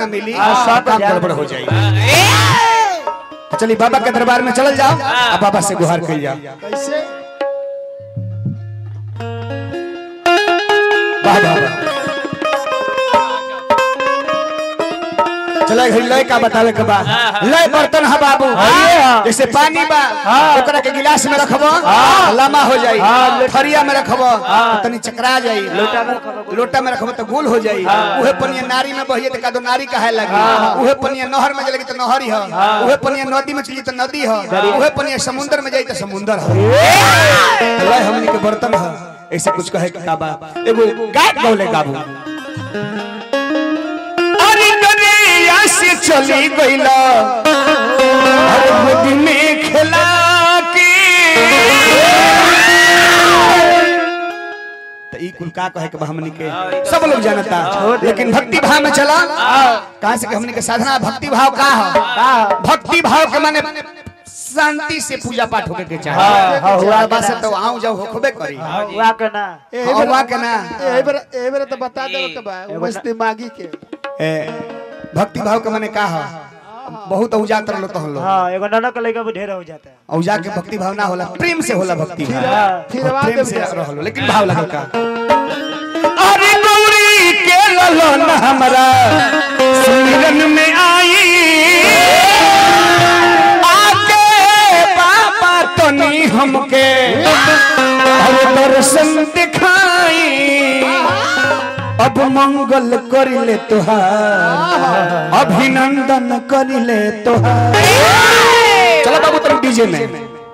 मिली काम गड़बड़ हो जाएगी चलिए बाबा के दरबार में चल जाओ अब बाबा से गुहार कर जाओ कैसे वाह वाह वाह। चलो घड़ी लय का बतावे के बा लय बर्तन है बाबू जैसे पानी बा ओकरा के गिलास में रखबो लम्बा हो जाई थरिया में रखबो तनी चकरा जाई लोटा में रखबो लोटा में रखबो तो गोल हो जाई उहे पनिया नारी में बहिए त का दो नारी कहे लगी उहे पनिया नहर में चलेगी तो नहरी ह उहे पनिया नदी में चली तो नदी ह उहे पनिया समुद्र में जाई तो समुद्र ह लय हमनी के बर्तन ह ऐसे कुछ कहे के का बा एगो गायक गौले गाबू अरे दरिया से चली गईला अरे गोदी में खेला के तो ई कुल का कहे के बा हमनी के सब लोग जानता लेकिन भक्ति भाव में चला कहां से कि हमनी के साधना भक्ति भाव का है भक्ति भाव के माने शांति से पूजा पाठ होके के चाहे हाँ, हुआ बा से तो आऊं जाओ होखबे करी हुआ के ना हाँ, हुआ के ना ए बेर ए बेर तो बता दे के बा उमस दिमागी के ए, भक्ति भाव के माने का है बहुत औजा तर लो तो हम लोग हाँ एगो ननक लड़का ढेर हो जाता है औजा के भक्ति भाव ना होला प्रेम से होला भक्ति भाव हाँ, फिर और आवाज प्रेम दे से बेटा। रहलो लेकिन भाव लगल का अरे गौरी के ललन हमरा सुमिरन में आई आके बाबा तनी हमके और दर्शन दिखाई अब मंगल करिले तुहार अभिनंदन करिले तुहार चलो बाबू तुम डीजे में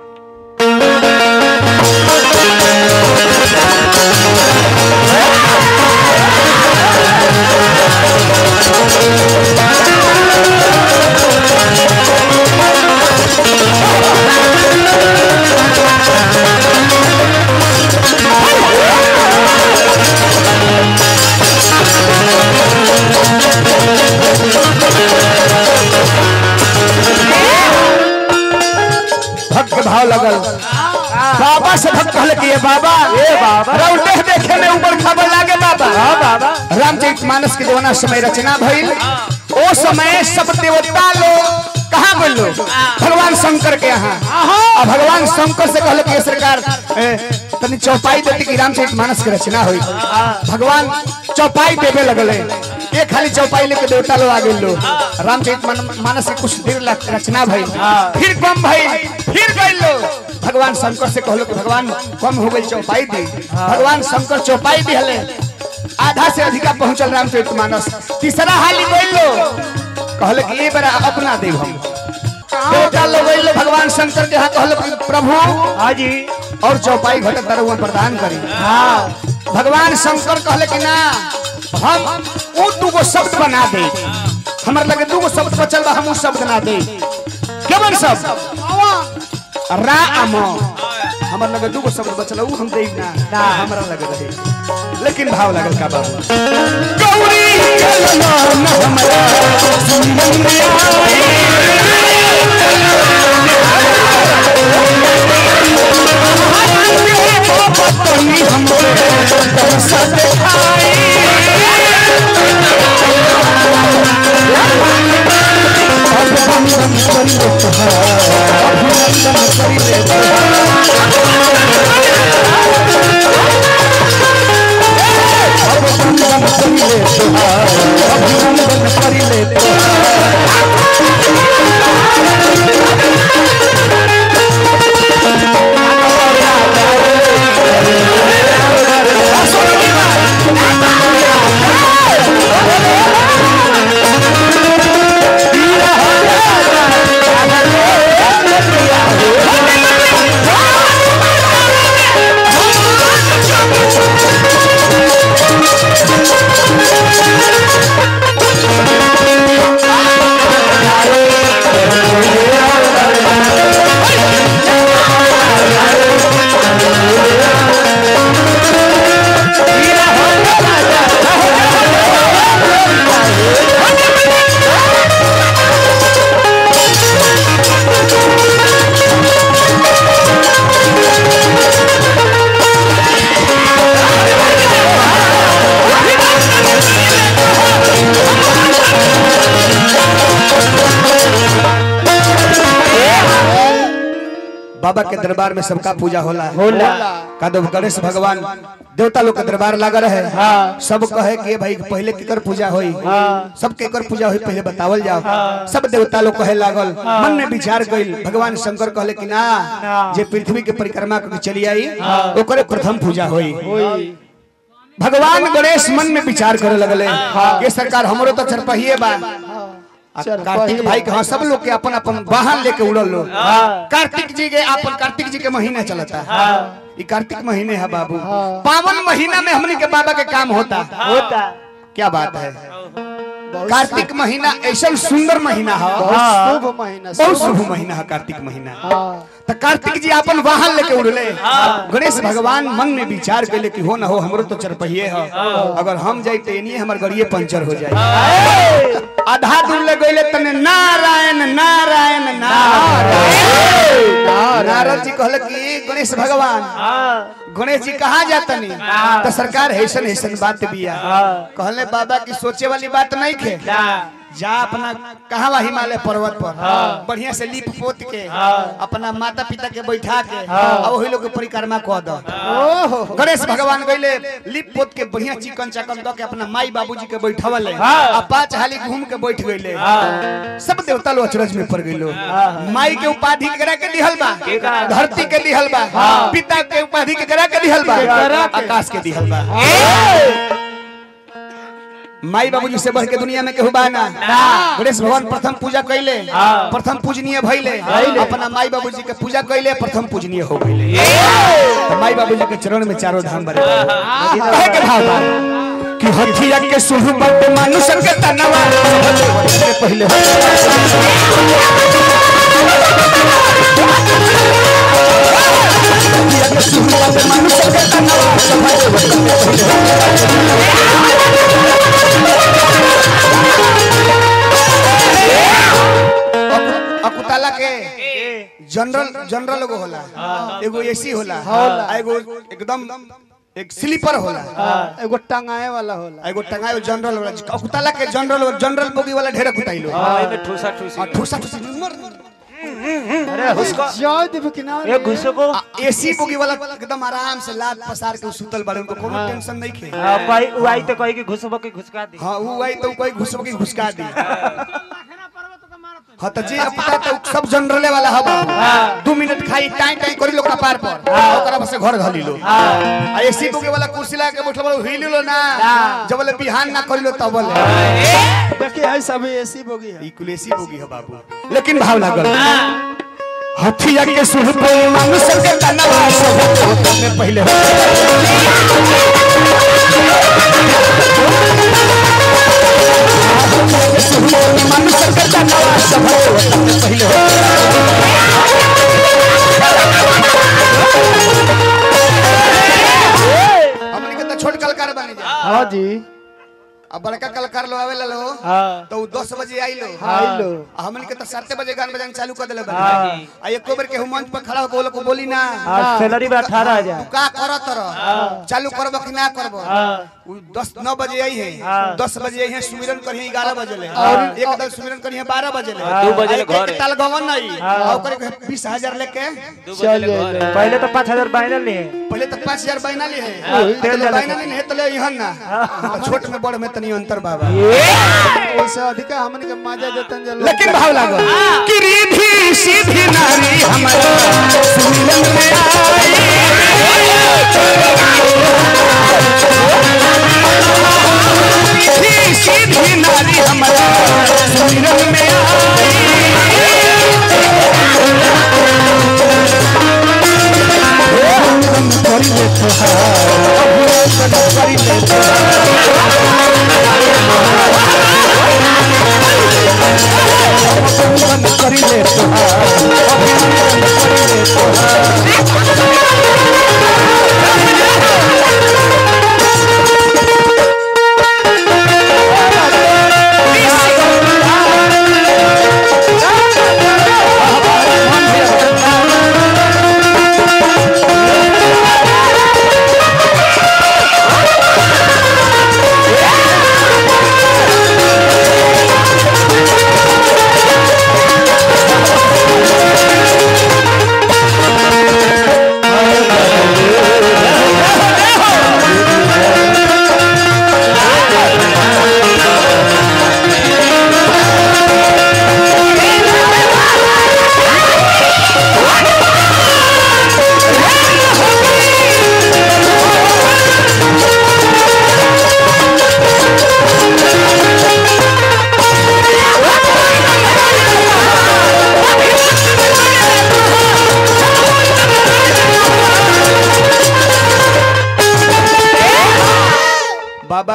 भक्त भाव लगल बाबा से भक्त कहले कि ये बाबा ए बाबा रौटे देखे में ऊपर खबर लागे बाबा हां बाबा रामचरित मानस के जवाना समय रचना भइल ओ समय सब देवता लोग कहाँ गइल लोग भगवान शंकर के यहाँ और भगवान शंकर से कहले कि ये सरकार ए, तनी चौपाई देती कि रामचरित मानस के रचना हुई भगवान चौपाई देवे लगले ये खाली चौपाई लेके देवता लोग आ गइल लोग रामचरित मान- मानस के कुछ देर ला रचना भइल फिर कम भइल फिर गइल लोग भगवान शंकर से कहलो कि भगवान कम हो गई चौपाई दी भगवान शंकर चौपाई दिहले आधा से अधिका पहुंचल रामचरित मानस तीसरा हाली गइल लोग कहले कि ये बेरा अपना देव हम देवता लोग गइल लोग भगवान शंकर के यहाँ कहलो कि प्रभु हाँ जी और चौपाई घटक दरुआ प्रदान करी हाँ भगवान शंकर कहले कि ना हम ऊ दूगो शब्द बना दे हमर लगे दूगो शब्द बचल बा हम ऊ शब्द ना दे केवन शब्द रा अम हमर लगे दूगो शब्द बचल ऊ हम दे ना ना हमरा लगे रहे लेकिन भाव लगल का बाबू गौरी के ललन हमरा सुमन में आई पत्नी हमरे दर्श दिखाई अभिनंदन करिले तुहार अभिनंदन करिले तुहार अभिनंदन करिले तुहार अभिनंदन बाबा के दरबार में सबका पूजा होला होला का दो गणेश भगवान देवता लोग के दरबार लगा रहे सब कहे कि भाई पहले केकर पूजा होई सब केकर पूजा होई पहले बतावल जाओ सब देवता लोग कहे लागल मन में विचार गइल भगवान शंकर कहले कि ना जे पृथ्वी के परिक्रमा करके चली आई ओकरे प्रथम पूजा होई भगवान गणेश मन में विचार करे लगले ये सरकार हमरो तो चरपहिए बा आ कार्तिक भाई के हाँ सब लोग के अपन अपन वाहन लेके उड़ल लोग कार्तिक जी के अपन कार्तिक जी के महीना चलता ये कार्तिक महीने है बाबू पावन महीना में हमने के बाबा के काम होता होता क्या बात है कार्तिक महीना ऐसा सुंदर महीना है बहुत शुभ महीना बहुत शुभ महीना है कार्तिक महीना हाँ तो कार्तिक जी अपन वाहन लेके उड़ले गणेश भगवान मन में विचार कैले कि हो ना हो हमरो तो चरपहिए है अगर हम जाई तो इनिए हमर गड़िए पंचर हो जाए आधा दूर ले गइले तने नारायण नारायण नारायण नारद जी कहले कि गणेश भगवान गणेश जी कहाँ जातनी तो सरकार हैसन हैसन बात बिया कहले बाबा की सोचे वाली बात नहीं खे जा अपना कहा हिमालय पर्वत पर बढ़िया से लीप पोत के अपना माता पिता के बैठा के अब वही लोग के परिक्रमा कह दो गणेश भगवान गईले लीप पोत के बढ़िया चिकन चकन दो के अपना माई बाबूजी के बैठावले आ पांच हाली घूम के बैठ गईले सब देवता लोग अचरज में पड़ गईलो माई के उपाधि केकरा के दिहल बा धरती के दिहल बा पिता के उपाधि केकरा के दिहल बा आकाश के दिहल बा माई बाबूजी से बढ़ के दुनिया में केहू बाना गणेश भगवान प्रथम पूजा कैले प्रथम पूजनीय भइले अपना माई बाबूजी के पूजा कैले प्रथम पूजनीय हो गइले तो माई बाबूजी के चरण में चारों धाम बरे कहे के भाव बा कि हथिया के सुहबत मनुष्य के तनवा के पहले हथिया के सुहबत मनुष्य के तनवा अकु- अकुताला के जनरल जनरल एगो होला एगो एसी होला आ एगो एकदम एक स्लीपर होला एगो टंगाए वाला होला एगो टंगायो जनरल होला अकुताला के जनरल जनरल बोगी वाला ढेर कुटाइलो ठूसा ठूसी आ ठूसा ठूसा मर अरे उसको जय देव किनारे एक घुसो को एसी बोगी वाला एकदम आराम से लात पसार के सुतल बाड़े उनको कोनो टेंशन नहीं खे पाई उआई तो कही कि घुसबो के घुसका दी हाँ वो आई तो कोई घुसबो की घुसका दी हाँ तो जी अब पता तो सब जनरले वाला है बाबू दू मिनट खाई टाई टाई करी लोग पार पर ओकरा बस घर घली लो आ एसी बुके वाला कुर्सी लगा के बैठल बड़ो हिल लो ना जब ले बिहान ना करी लो तब ले देखिए है सब एसी बोगी है ई कुल एसी बुगी है बाबू लेकिन भाव लागल हथिया के सुर पे मनुष्य के तनवा सब में पहले मनुष्य के तनवा सब में पहले हमनी के तो छोट कलाकार बने जा हाँ जी अब बड़का कलाकार लो आवे लो हां तो उ 10 बजे आई लो आइलो आ हमनी के तो 7 बजे गान बजान चालू कर देले हाँ। बनी आ एको बेर के मंच पर खड़ा होके को बोली ना आज सैलरी में 18000 का करत रह चालू करब कि ना करब हां उ 10 9 बजे आई है हाँ। 10 बजे आई है सुमिरन करिए 11 बजे ले और- एक दल सुमिरन करिए 12 बजे ले दू बजे ले आ एक- घर एक ताल गवन नहीं हाँ। आ ओकरे के 20000 लेके चल जाइए पहले तो 5000 बाइनल लिए पहले तो 5000 बाइना ली है हाँ, तो तेल डाला बाइना नहीं है तो ले इहन ना तो छोट में बड़ में तनी अंतर बाबा उससे अधिक हमन के मजा जतन जल लेकिन भाव लागल कि रिधी सीधी नारी हमारा सुमिरन में आई रिधी सीधी नारी हमारा सुमिरन में आई करी ले तोहार करी ले तोहार करी ले तोहार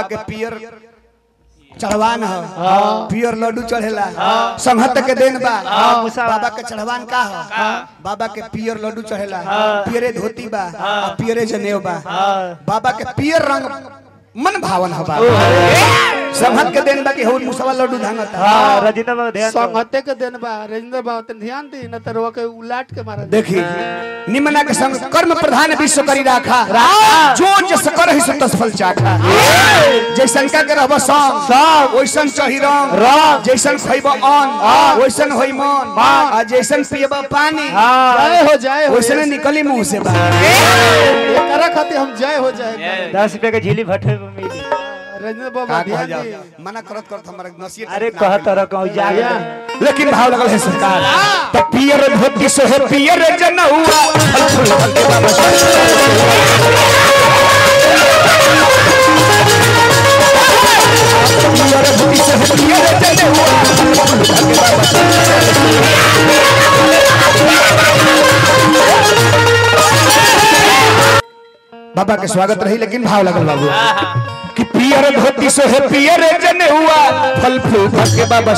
के पियर चढ़वान ह पियर लड्डू चढ़ेला संहत के देन बा मुसा- बाबा के चढ़वान का ह बाबा के पियर लड्डू चढ़ेला पियरे धोती बा आ पियरे जनेऊ बा बाबा के पियर रंग मन भावन ह बाबा संहत के देन बा कि हो मुसवा लड्डू धांगता हाँ रजिंद्र बाबू ध्यान दो। संगते के दिन बा राजेंद्र बाबू तन ध्यान दी न तरवा के उलाट के मारा देखी निमना के संग कर्म प्रधान विश्व करी राखा जो जस कर ही सो तस फल चाखा जैसन का के रहब सम सब ओइसन चही रंग रंग। जैसन खइब अन्न ओइसन होई मन आ जैसन पियब पानी हाँ जय हो जय हो ओइसने निकली मुंह से बा एकरा खातिर हम जय हो जाए दस रुपए के झीली भट्टे में मिली राजेंद्र बाबू का ध्यान कहल जाओ दी मना करत करत हमरा नसीहत अरे कह तर कहूँ जागे लेकिन भाव लगल है सरकार तो पियर धोती से है पियर जनहुआ फल फूल फल के बाबा पियर धोती से है पियर जनहुआ फल फूल फल के बाबा बाबा के स्वागत रही लेकिन भाव लगल बाबू कि पियर धोती से है पियर जनहुआ फल फूल फल के बाबा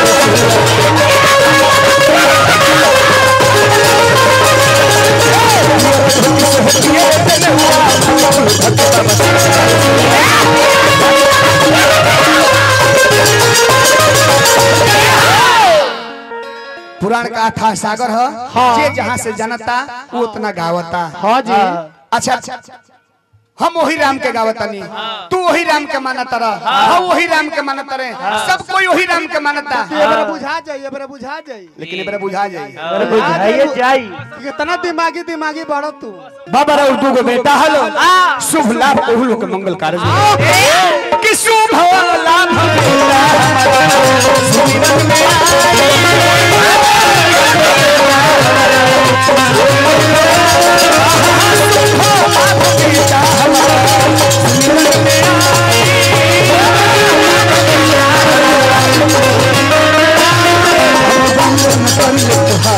पुराण का था सागर है जे जहाँ से जनता वो उतना गावता हाँ जी अच्छा अच्छा हम वही राम के गावतानी तू वही राम के मानता रह हम वही राम के मानता रहे सब कोई वही राम के मानता ये बड़ा बुझा जाई ये बड़ा बुझा जाई लेकिन ये बुझा जाई अरे बुझाइए जाई कितना दिमागी दिमागी बढ़ो तू बाबा राव दू गो बेटा हलो शुभ लाभ ओहुलो के मंगल कार्य कि शुभ लाभ बेटा हमारा सुमिरन में बेटा हमारा सुमिरन में वंदन कर ले तुहार